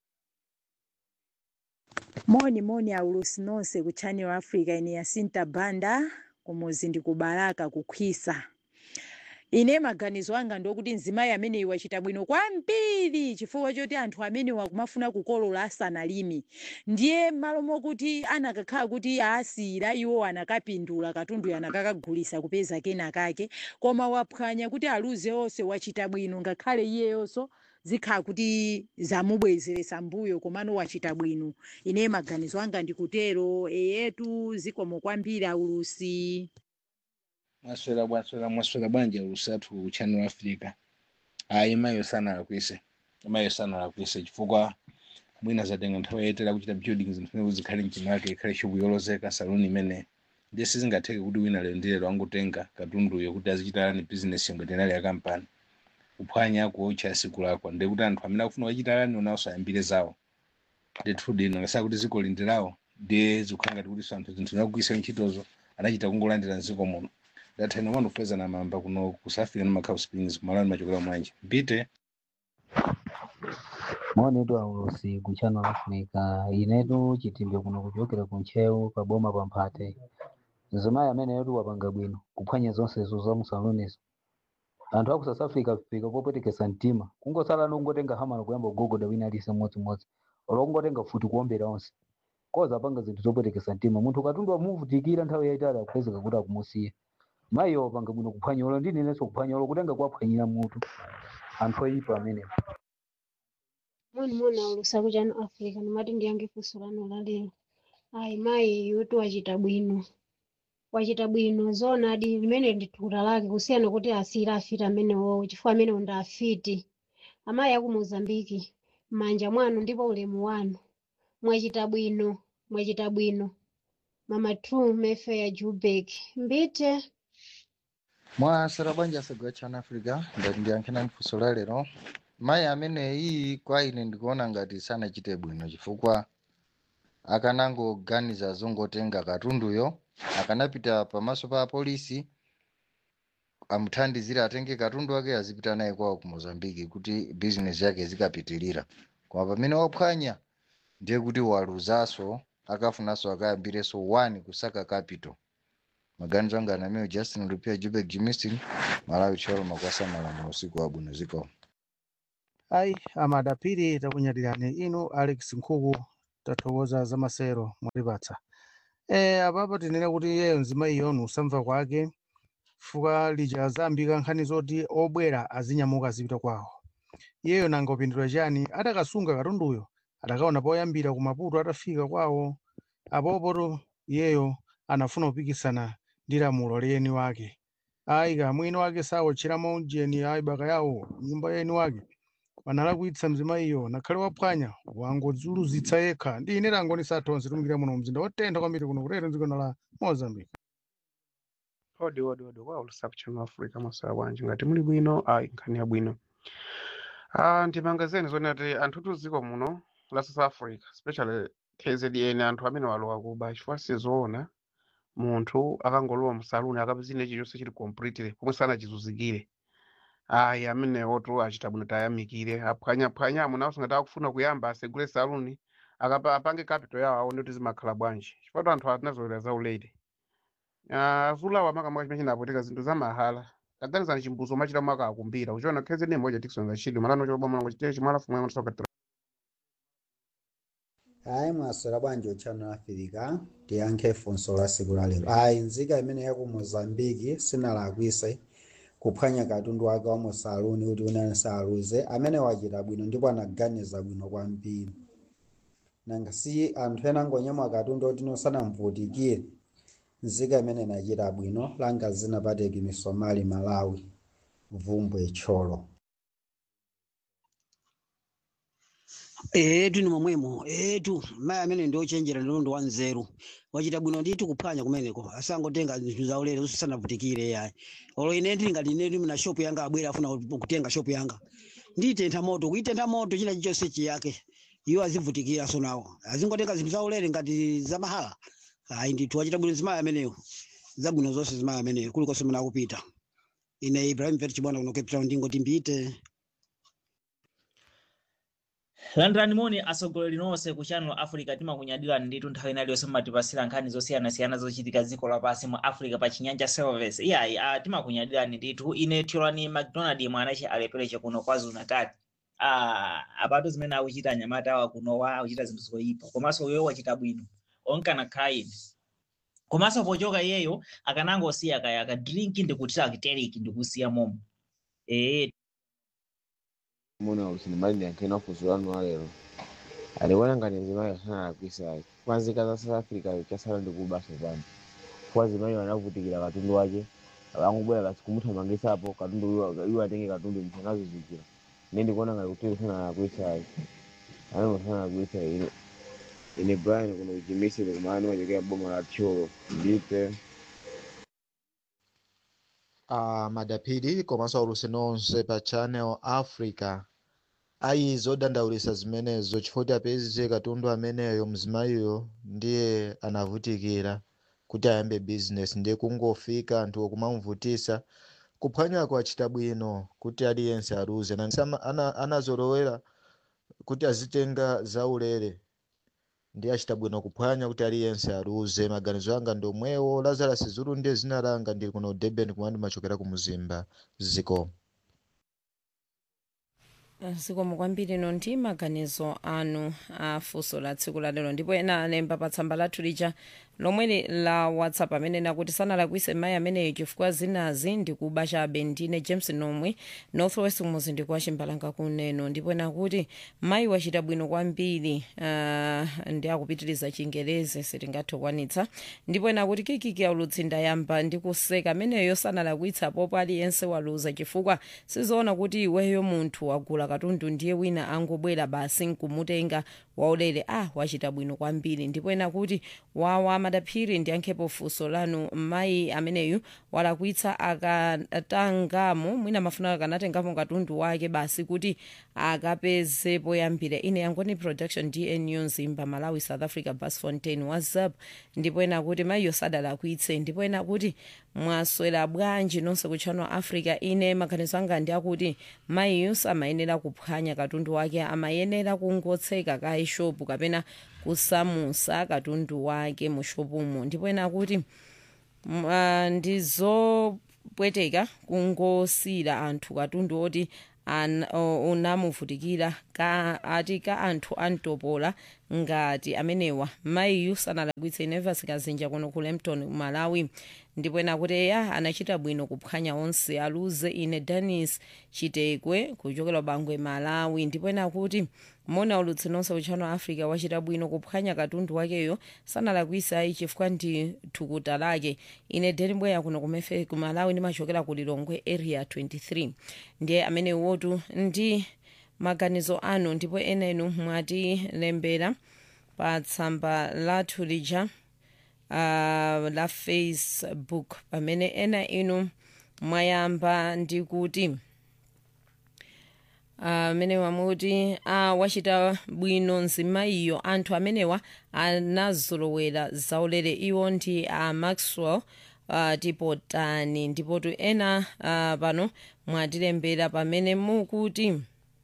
moni moni aulusi nonse ku channel africa ine yasinta banda kumuzi ndi kubalaka kukhwisa ine maganizo anga ndokuti mzimayi ameneyi wachita bwino kwambiri chifukwa choti anthu ameneyi akumafuna kukolola asanalimi ndiye malo mokuti anakakhala kuti asiyira iwo anakapindula katundu anakakagulisa kupeza kena kake koma waphwanya kuti aluze onse wachita bwino ngakhale iyeyonso zikhala kuti zamubwezeresa mbuyo komano wachita bwino ine maganizo anga ndikutero eyetu zikomo kwambiri aulusi
mwaswera bwaswera mwaswera bwanji alusatu channel africa ayi mayo sanalakwise mayo sanalakwise chifukwa mwina zatenga nthawi yayitali kuchita buildings zimene zikhale mchimake ikhale shupu yolozeka saluni imene ndiye sizingatheke kuti wina lero ndi lero angotenga katunduyo kuti azichitalani bizinesi ngati inali ya kampani kuphwanya kuotcha siku lakwa ndiye kuti anthu amene akufuna kuchitalani onawso ayambire zawo ndithu dino ngasaka kuti ziko lindirawo ndiye zikukhala ngati kuti anthu zinthu zinakugwisa ntchitozo anachita kungolandira mziko muno ndathani wanu kupeza na mamba kuno kusafika na Macau Springs kumalani machokera mwanje mpite
maonedu aulosi ku channel africa inetu chitimbe kuno kuchokera ku nchewu paboma pa mphate mzimayi amene yetu wapanga bwino kuphwanya zonsezo za musalonizo anthu aku south africa fika popwetekesa mtima kungosala nongotenga hamano kuyamba kugogoda wina alise mmodzimodzi olongotenga futi kuombera onse koza apanga zinthu zopwetekesa mtima munthu katundu amuvutikira nthawi yayitali akupezeka kuti akumusiya mayiyo wapanga bwino kuphwanya olo ndinenso kuphwanya olo kutenga kuwaphwanyira mutu anthu oyipa amenewo
moni moni aulusa ku channel africa nimati ndiyange funso lanu lalero ayi mayi yuti wachita bwino wachita bwino zona adi limene ndi thukuta lake kusiyana kuti asiyira afiti amenewowo chifukwa amenewo ndi afiti amayi aku mozambiki m'manja mwanu ndipo ulemu wanu mwachita bwino mwachita bwino mama true mayfair jubek mbite
mwasera bwanji asegwa chana africa ngati ndiyankhena funso la lero mayi ameneyi kwa ine ndikuona ngati sanachite bwino chifukwa akanangoganiza zongotenga katunduyo akanapita pamaso pa apolisi amuthandizire atenge katundu wake azipita naye kwawo ku mozambiki kuti bizinesi yake zikapitilira koma pamene waphwanya ndiye kuti waluzanso akafunanso akayambirenso 1 kusaka capital maganizo anga anameo justin lupia jubek jimistin malawi tcholo makwasa malamulo usiku wabwino ziko
ayi amadapiri takunyadirani inu alex nkhuku tathokoza za masero mwatipatsa e, apapo tinene kuti iyeyo nzima iyonu usamva kwake fuka lija zambika nkhani zoti obwera azinyamuka azipita kwawo iyeyo nanga upindula chani atakasunga katunduyo atakaona poyambira ku maputo atafika kwawo apopoto iyeyo anafuna kupikisana ndi lamulo liyeni wake ayi kamwini wake sawotcheramo ujeni ayi baka yawo nyumba yeni wake wanalakwitsa mzima iyo nakhale waphwanya wangodzuluzitsa yekha ndi ine langoni sathonse tumikira muno mzinda wotentha kwambiri kuno kutero dziko la mozambique
odi odi odi kwa ulusaku chano africa masoya bwanji ngati muli bwino ayi nkhani ya bwino ah ndimangazeni zoni ati anthu tuziko muno la south africa especially kzn anthu amene walowa kuba chifukwa sizoona munthu akangolowa musaluni akapezine chilichonse chili completely pomwe sanachizuzikire ayi amenewo tu achita bwino tayamikire aphwanyaphwanya amuna asingati akufuna kuyamba asegule saluni akapa apange capital yawo aone kuti zimakhala bwanji chifukwa anthu atinazolera zaulere azulawa makamaka chimene chinapotika zinthu za mahala taganizani chimbuzo machita mwaka akumbira uchiona kheze ne moja tikson za chidwi malano chobwa mwanango chiteche chimala fumwe mwana
hayi mwaswera bwanji uchano afirika tiyankhe funso la siku la lero ayi nzika imene yaku mozambiki sinalakwise kuphwanya katundu wake wa musaluni kuti unene saluze amene wachita bwino ndipo anaganiza bwino kwambiri nanga si anthu ena angonyamula katundu oti nosanamvutikire nzika imene inachita bwino langa zinapateki misomali malawi vumbwe tcholo
etu ni momwemo etu mayi amene ndi ochenjera ndi ndi wanzeru wachita bwino ndithu kuphwanya kumeneko asangotenga zinthu zaulere usanavutikire yayi olo ine ndili ngati ine ndili na shopu yanga abwera afuna kutenga shopu yanga nditentha moto kuitentha moto china chilichonse chiyake iwo azivutikira so nawo azingotenga zinthu zaulere ngati zamahala ayi ndithu wachita bwino zimayi ameneyo zabwino zonse zimayi ameneyo kulikonse mene akupita ine ibrahim vet chibwana kuno cape town ndingoti mbite
landirani moni atsogoleri nonse ku channel africa timakunyadirani ndithu nthawi ina iliyonse mumatipasira nkhani zosiyanasiyana zochitika dziko lapansi mu africa pa chinyanja service iyayi uh, timakunyadirani ndithu ine tiolani mcdonald mwanache alepereche kuno kwazulu natal uh, apatu zimene akuchita anyamata awa kunowa akuchita zinthu zoyipa komanso uyo wachita bwino onkana khaini komanso pochoka iyeyo akanangosiya kaya akadrinki ndikutira akiteriki ndikusiya momo ee
muna usini mali ndiyankhena funso lanu alero alikuona ngati mzimayi asana akwisayi kwanzika za south africa chasala ndikubaso pano kwa zimayi anavutikira katundu wake angobwera kasi kumuthamangisapo katundu iwo atenge katundu mthu anazuzikira ine ndikuona ngati kuti usana akwisayi anenge usana akwisayi ine ine brian kuno kuchimisire kumani machokera boma la tcholo ndipe
uh, madapiri komanso aulusi nonse pa channel africa ayi zodandaulisa zimenezo chifukwa kuti apeze katundu ameneyo mzimayiyo ndiye anavutikira kuti ayambe business ndiye kungofika anthu kumamvutisa kuphwanyako achita bwino kuti aliyense aluze anazolowera kuti azitenga zaulere ndiye achita bwino kuphwanya kuti aliyense aluze maganizo anga ndi omwewo lazarus zulu ndiye zina langa ndili kuno durban kumene ndimachokera ku muzimba ziko
zikomo kwambiri no ndi maganizo anu a funso la tsiku la lero ndipo ena alemba pa tsamba lathu lija lomwe la whatsapp amene nakuti sanalakwise mayi ameneyo chifukwa zinazi ndikuba chabe ndine james nomwe northwest muzinda wa chimbalanga kuneno ndipo nakuti mayi wachita bwino kwambiri uh, ndi akupitiriza chingerezi sitingathe kukwanitsa ndipo nakuti kikiki aulutsi ndayamba ndi kuseka ameneyo sanalakwitsa popo aliyense waluza chifukwa sizoona kuti iweyo munthu wagula katundu ndiye wina angobwera basi nkumutenga waulere ah wachita bwino kwambiri ndipo ena kuti wawa madaphiri ndiyankhepo funso lanu mayi ameneyu walakwitsa akatangamo mwina mafuna akanatengamo katundu wake basi kuti akapeze poyambira ine yangoni production dnu zimba malawi south africa bas fontain whatsapp ndipo ena kuti mayiyo sadalakwitse ndipo ena kuti mwaswera bwanji nonse kutchano africa ine maganizo anga ndi akuti mayiyo samayenera kuphwanya katundu wake amayenera kungotseka ka ishopu kapena kusamusa katundu wake mu shopumo ndipo ena kuti mm, ah, ndizopweteka kungosiyira anthu katundu oti an- o- unamuvutikira ka ati ka anthu antopola ngati amenewa mayiyu sanalakwitse nevers kazinja kuno ku lempton malawi ndipo ena kuti eya anachita bwino kuphwanya onse aluze ine danis chitekwe kuchokera bangwe malawi ndipo ena kuti mona ulutsi nonse utchano africa wachita bwino kuphwanya katundu wakeyo sanalakwitse ayi chifukwa ndi thukuta lake ine denibweya kuno kumefe ku malawi ndimachokera ku lilongwe area 23 ndiye amene wotu ndi maganizo anu ndipo enenu mwatilembera pa tsamba lathu lija uh, la facebook pamene ena inu mwayamba ndi kuti amene uh, wamuti uh, wachita bwino nzimayiyo anthu amenewa anazolowera zaulere iwo ndi a uh, maxwell uh, tipotani ndipotu ena uh, pano mwatilembera pamene mukuti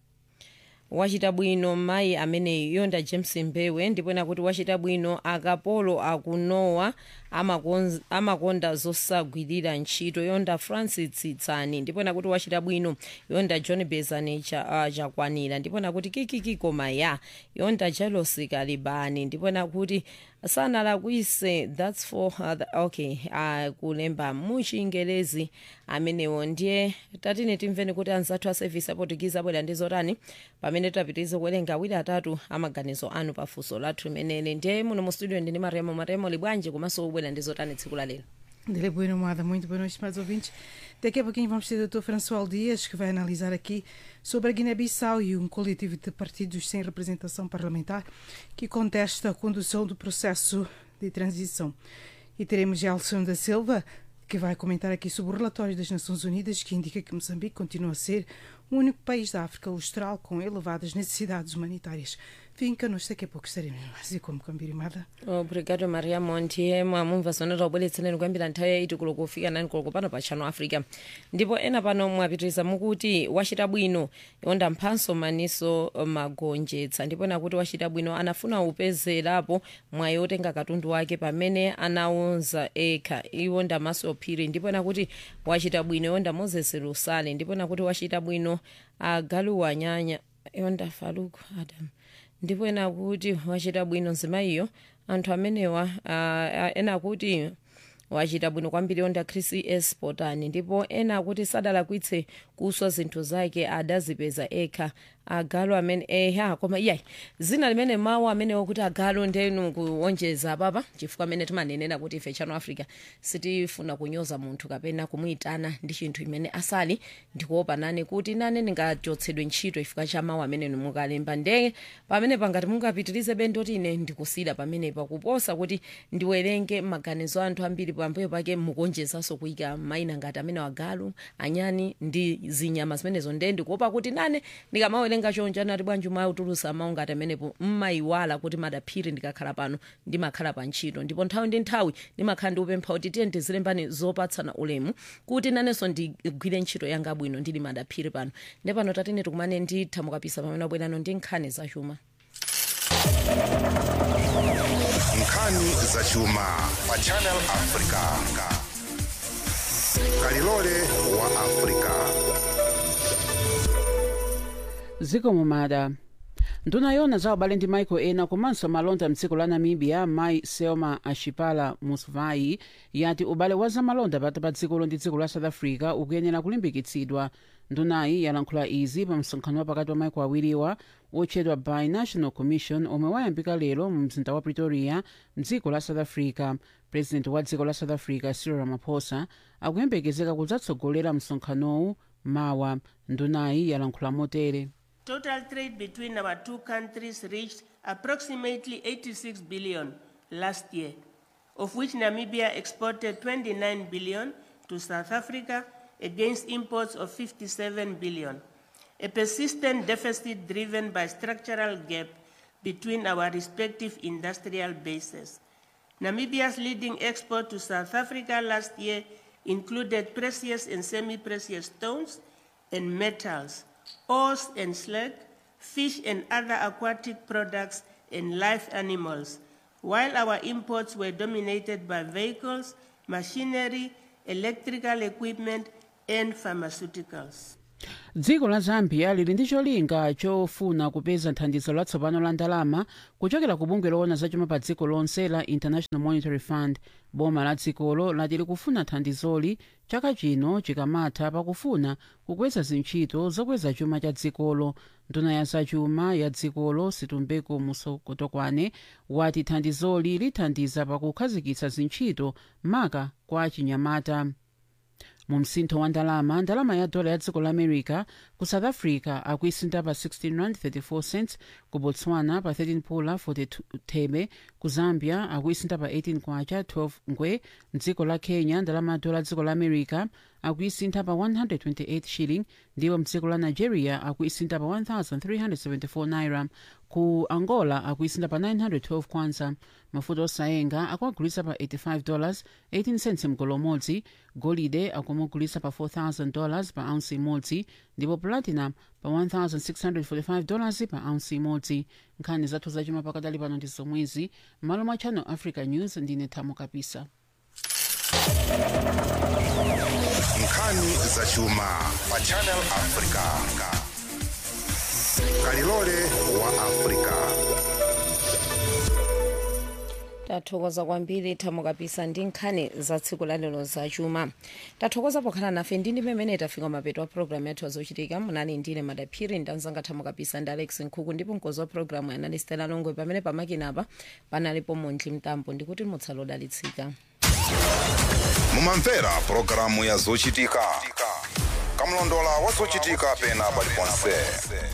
wachita bwino mayi ameneyi yonda james mbewe ndipo ena kuti wachita bwino akapolo akunowa amakonz- amakonda zosagwirira ntchito yonda francis tsitsani ndipo ena kuti wachita bwino yonda john bezani cha, uh, chakwanira ndipo ena kuti kikiki koma ya yonda jelosi kalibani ndipo ena kuti sanalakwise that's for uh, the, okay uh, kulemba muchingelezi amenewo ndiye tatine timveni kuti anzathu a service aportugize abwera ndi zotani pamene tapitirize kuwerenga awiri atatu amaganizo anu pafunso lathu limeneli ndiye muno mu studio ndini maremo maremo libwanji komanso ubwera ndi zotani tsiku la lero
Dele Boa Nomada, muito boa noite, mais ouvintes. Daqui a pouquinho vamos ter o Dr. François Dias, que vai analisar aqui sobre a Guiné-Bissau e um coletivo de partidos sem representação parlamentar que contesta a condução do processo de transição. E teremos Gelson da Silva, que vai comentar aqui sobre o relatório das Nações Unidas que indica que Moçambique continua a ser o único país da África Austral com elevadas necessidades humanitárias. Fiquem connosco, daqui a pouco estaremos mais e como Cambirimada.
obrigado maria monti mwamumva zone taubweretsereni kuyambira nthawi yaiti kulo kufika nani kulo pano pa channel africa ndipo ena pano mwapitiriza mukuti wachita bwino yonda mphanso maniso magonjetsa ndipo ena kuti wachita bwino anafuna upezerapo mwayi otenga katundu wake pamene anaunza ekha iwo ndamaso phiri ndipo ena kuti wachita bwino yonda moses lusale ndipo ena kuti wachita bwino agaluwa nyanya yonda faluku adam ndipo ena kuti wachita bwino nzimayiyo anthu amenewa uh, ena kuti wachita bwino kwambiri yonda chris s potani ndipo ena akuti sadalakwitse kuswa zinthu zake adazipeza ekha agalo amene eha koma iyayi zina limene mawu amenewo kuti agalo ndenu kuonjeza papa chifukwa amene timanenera kuti ife channel africa sitifuna kunyoza munthu kapena kumuyitana ndi chinthu imene asali ndikuopa nane kuti nane ndingachotsedwe ntchito chifukwa cha mawu amene mukalemba ndege pamene pangati mungapitirize bendoti ine ndikusida pamenepa kuposa kuti ndiwerenge maganizo anthu ambiri pambuyo pake mukonjezanso kuyika mayina ngati amene wagalu anyani ndi zinyama zimenezo nde ndikuopa kuti nane ndikamawerenga chonja nati bwanji mautulusa mawu ngati amenepo mmayiwala kuti madaphiri ndikakhala pano ndimakhala pa ntchito ndipo nthawi ndi nthawi ndimakhala ndiupempha kuti tiye ndizilembani zopatsana ulemu kuti nanenso ndigwire ntchito yanga bwino ndili madaphiri pano nde pano tatine tikumane nditha mukapisa pamene abwerano ndi nkhani zachuma
nkhani zachuma pa channel africa kalilole wa africa
zikomo mada nduna yona za ubale ndi maiko ena komanso malonda mdziko la namibia mai selma ashipala musvai yati ubale wa zamalonda pakati pa dzikolo ndi dziko la south africa ukuyenera kulimbikitsidwa ndunayi yalankhula izi pa msonkhano wa pakati wa maiko awiriwa otchedwa binational commission omwe wayambika lero mu mzinda wa pretoria mdziko la south africa president wa dziko la south africa cyril ramaphosa akuyembekezeka kudzatsogolera msonkhanowu mawa ndunayi yalankhula motere
Total trade between our two countries reached approximately 86 billion last year, of which Namibia exported 29 billion to South Africa against imports of 57 billion. A persistent deficit driven by structural gap between our respective industrial bases. Namibia's leading export to South Africa last year included precious and semi-precious stones and metals, ores and slag, fish and other aquatic products, and live animals, while our imports were dominated by vehicles, machinery, electrical equipment, and pharmaceuticals.
dziko la zambia lili ndi cholinga chofuna kupeza thandizo latsopano la ndalama kuchokera ku bungwe loona zachuma pa dziko lonse la international monetary fund boma la dzikolo lati likufuna thandizoli chaka chino chikamatha pakufuna kukweza zintchito zokweza chuma cha dzikolo nduna ya zachuma ya dzikolo situmbeko musokotokwane wati thandizoli lithandiza pakukhazikitsa zintchito maka kwa chinyamata mu msintho wa ndalama ndalama ya dola ya dziko la america ku south africa akuisinta pa 16 rand 34 cents ku botswana pa 13 pula 42 thebe ku zambia akuisinta pa 18 kwacha 12 ngwe mdziko la kenya ndalama ya dola ya dziko la america akuisintha pa 128 shilling ndipo mdziko la nigeria akuisintha pa 1374 naira ku angola akuisintha pa 912 kwanza mafuta osayenga akuagulitsa pa 85 dollars 18 cents mgolo umodzi golide akumugulitsa pa 4000 dollars pa ounce imodzi ndipo platinum pa 1645 dollars pa ounce imodzi nkhani zathu zachuma pakadali pano ndi zomwezi m'malo mwa channel africa news ndine thamo kapisa
nkhani zachuma pa channel africa kalilole wa africa
tathokoza kwambiri thamo kapisa ndi nkhani za tsiku lalero zachuma tathokoza pokhala nafe ndi ndi pamene tafika mapeto a programu yathu azochitika munali ndine madaphiri ndi anzanga thamo kapisa ndi alex nkhuku ndipo mkozi wa programu yanali stela longwe pamene pamakinapa panalipo mondli mtambo ndikuti mutsala odalitsika
mumamvera pulogalamu ya zochitika kamlondola wa zochitika pena paliponse